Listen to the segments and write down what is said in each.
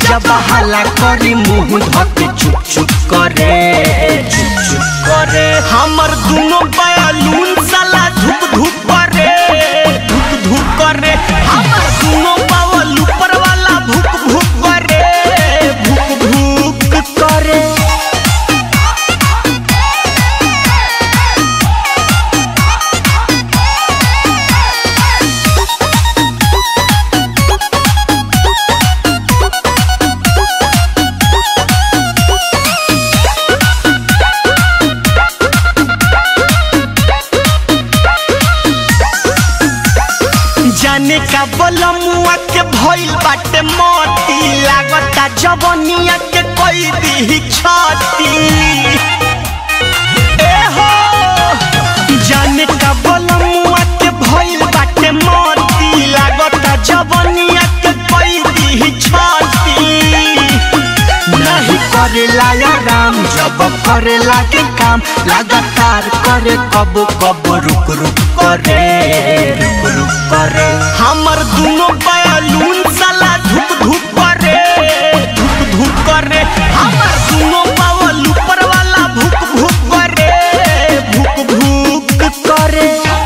जब हला करी मुंह धके चुप चुप करे चुप चुप करे हमर दोनों बयालून साला धुप धुप करे धुप धुप करे हमर दोनों बावल ऊपर वाला भुक भुक करे भुक भुक करे जाने का बलमुआ के भइल बाटे मोती लागता जवनिया के कोई दी छाती ए हो जाने का बलमुआ के भइल बाटे मोती लागता जवनिया के कोई दी छाती नहीं करेला या राम जब करेला के काम लगातार करे कब कब रुक रुक करे रुक रुक करे हमर दोनों बयालून साला धुक धुक करे धुक धुक करे हमर दोनों बावल ऊपर वाला भुक भुक करे भुक भुक करे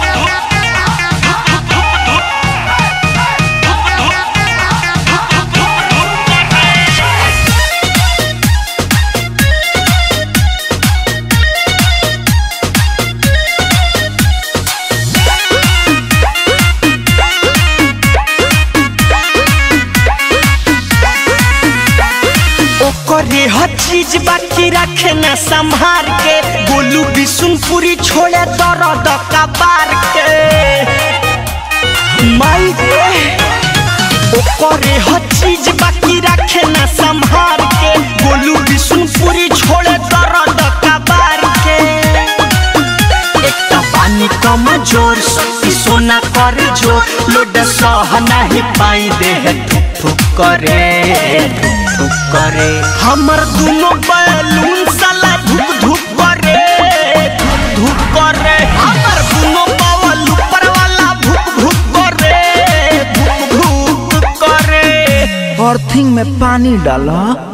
ओकरे हर चीज बाकी रखे न संभार के बोलू बिशुनपुरी छोड़े दर्द का बार के माई रे ओकरे हर चीज बाकी रखे न संभार के बोलू बिशुनपुरी छोड़े दर्द का बार के एक तो पानी कम जोर शक्ति सोना कर जो लोड सह नहीं पाई देह ठुक ठुक करे ठुक ठुक करे हमर दोनों बैलून साला धुक धुक करे धुक धुक करे हमर दोनों बावल ऊपर वाला भुक भुक करे भुक भुक करे अर्थिंग में पानी डाला